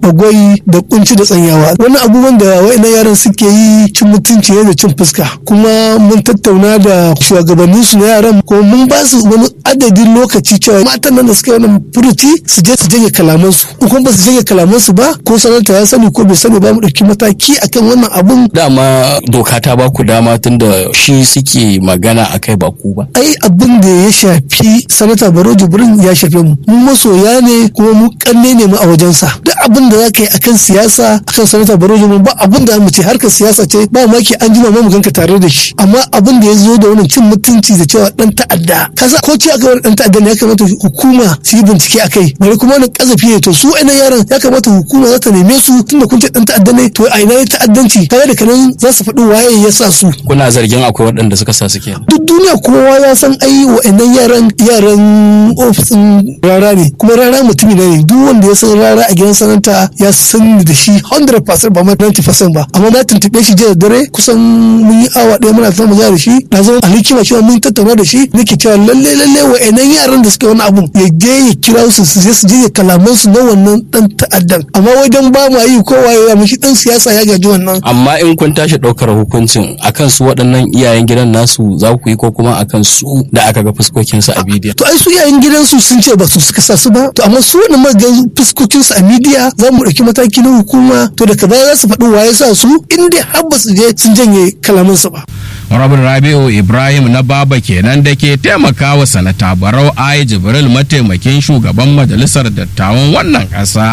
bagwai da kunci da tsanyawa wannan abubuwan da wa'annan yaran suke yi cin mutunci ne da cin fuska kuma mun tattauna da shugabannin su na yaran ko mun ba su wani adadin lokaci cewa matan nan da suka yi wannan furuci su je su janye kalaman su in kuma ba su janye kalaman su ba ko sanata ya sani ko bai sani ba mu dauki mataki akan wannan abun dama doka ta ba ku dama tunda shi suke magana akai ba ku ba ai abin da ya shafi sanata baro jibrin ya shafe mu mu masoya ne kuma mu kanne ne mu a wajensa duk abin da zaka yi akan siyasa akan sanata baro jibrin ba abin da mu ce harkar siyasa ce ba maki an jima mu ganka tare da shi amma abin da ya zo da wannan cin mutunci da cewa dan ta'adda kaza ko ce aka wani dan ta'adda ne ya kamata hukuma su yi bincike akai bari kuma wannan kazafi ne to su ainihin yaran ya kamata hukuma za ta neme su tunda kun ce dan ta'adda ne to a ina ne ta'addanci kaga da kanan za su faɗi waye ya sa su kuna zargin akwai waɗanda suka sa suke duk duniya kowa ya san ai wa'annan yaran yaran ofisin rara ne kuma rara mutumi ne duk wanda ya san rara a gidan sananta ya san da shi 100% ba ma 90% ba amma na tuntuɓe shi jiya dare kusan mun yi awa ɗaya muna zama da shi na zama a hikima cewa mun tattauna da shi nake cewa lalle lalle wa'annan yaran da suke wani abun ya je ya kira su su je su je kalaman su na wannan dan ta'addan amma wajen ba ma yi kowa ya mishi dan siyasa ya gaji wannan amma in kun tashi ɗaukar hukuncin akan su waɗannan iyayen gidan nasu za ku yi ko kuma akan su da aka ga fuskokinsu a bidiyo to ai su iyayen gidansu sun ce ba su suka sa su ba to amma su wani maga fuskokinsu a midiya za mu ɗauki mataki na hukuma to da kaza za su faɗi waye sa su inda har ba su je sun janye kalamansu ba Rabin Rabi'u Ibrahim na Baba kenan da ke taimakawa sanata Barau Ai Jibril mataimakin shugaban majalisar dattawan wannan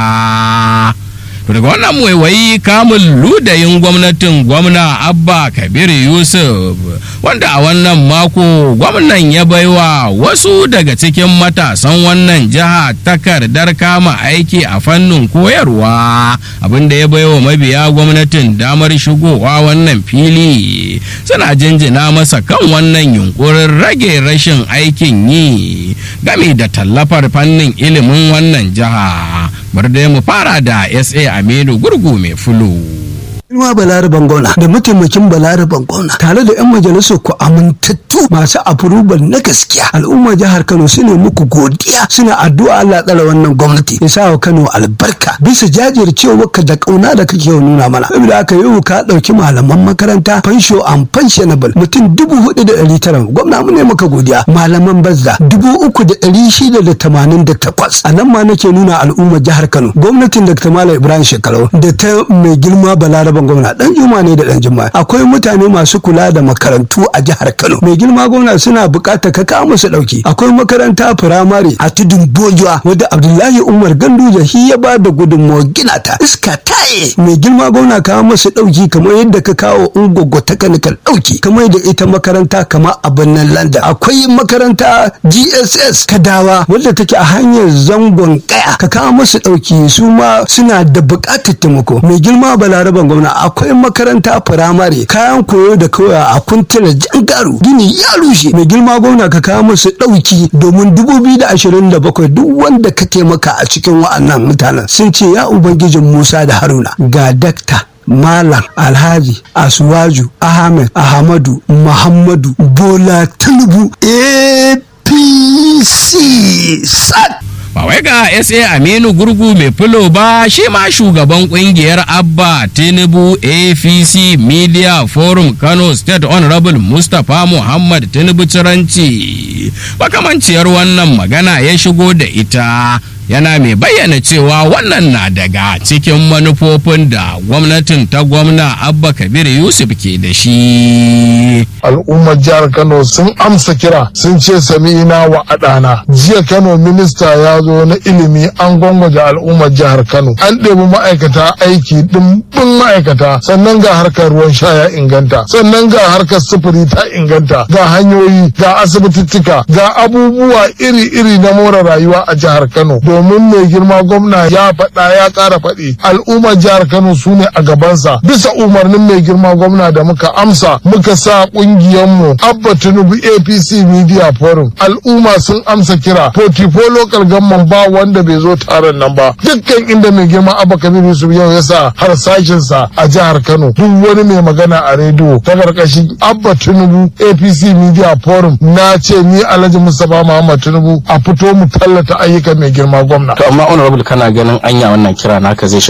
ƙasa. daga wannan waiwayi kamun ludayin gwamnatin gwamna abba kabir yusuf wanda a wannan mako gwamnan ya baiwa wasu daga cikin matasan wannan jiha takardar kama aiki a fannin koyarwa abinda ya baiwa mabiya gwamnatin damar shigowa wannan fili suna jinjina masa kan wannan yunkurin rage rashin aikin yi game da tallafar fannin ilimin wannan jiha bar da mu fara da sa aminu gurgu mai fulu Ilma Balaraban Gona da mataimakin Balaraban Gona tare da 'yan majalisar ku amintattu masu afurubal na gaskiya al'ummar jihar Kano su ne muku godiya suna addu'a Allah tsara wannan gwamnati ya sa wa Kano albarka bisa jajircewarka da kauna da kake nuna mana saboda aka yi ka dauki malaman makaranta fansho and pensionable mutum dubu hudu da ɗari tara gwamna mu ne maka godiya malaman bazza dubu uku da ɗari shida da tamanin da takwas a nan ma nake nuna al'ummar jihar Kano gwamnatin Dr. Malam Ibrahim Shekarau da ta mai girma Balaraban gwamna dan juma ne da dan juma akwai mutane masu kula da makarantu a jihar Kano mai girma gwamna suna bukatar ka kawo musu dauki akwai makaranta firamare a tudun bojuwa wadda Abdullahi Umar Ganduje shi ya ba da gudunmawar gina ta iska taye mai girma gwamna kawo musu dauki kamar yadda ka kawo ungogo technical dauki kamar da ita makaranta kamar a birnin London akwai makaranta GSS Kadawa wadda take a hanyar zangon kaya ka kawo musu dauki su ma suna da bukatar taimako mai girma balaraban gwamna akwai makaranta firamare kayan koyo da koya a kuntunan jangaru gini ya rushe mai girma gwamna ka kawo musu ɗauki domin dubu biyu da ashirin da bakwai duk wanda ka taimaka a cikin wa'annan mutanen sun ce ya ubangijin musa da haruna ga dakta Malam Alhaji Asuwaju Ahmed Ahmadu Muhammadu Bola Tinubu APC SAT ba wai ga sa aminu gurgu mai filo ba shi ma shugaban kungiyar abba tinubu apc media forum kano state honorable mustapha muhammad tinubu ciranci makamanciyar wannan magana ya shigo da ita yana mai bayyana cewa wannan na daga cikin manufofin da gwamnatin ta gwamna abba kabir yusuf ke da shi al'ummar jihar kano sun amsa kira sun ce sami'ina wa adana jiya kano minista ya zo na ilimi an gwangwaje al'ummar jihar kano an ɗebi ma'aikata aiki ɗimbin ma'aikata sannan ga harkar ruwan sha ya inganta sannan ga harkar sufuri ta inganta ga hanyoyi ga asibitittika ga abubuwa iri-iri na more rayuwa a jihar kano domin mai girma gwamna ya faɗa ya ƙara faɗi al'ummar jihar kano su ne a gabansa bisa umarnin mai girma gwamna da muka amsa muka sa ƙungiyarmu abba tinubu apc media forum al'umma sun amsa kira 44 local government ba wanda bai zo taron nan ba dukkan inda mai girma abba kabir yusuf yau ya sa harsashinsa a jihar kano duk wani mai magana a rediyo ta karkashin abba tinubu apc media forum na ce ni alhaji mustapha muhammad tinubu a fito mu tallata ayyukan mai girma gwamna to amma honorable kana ganin anya wannan kira naka zai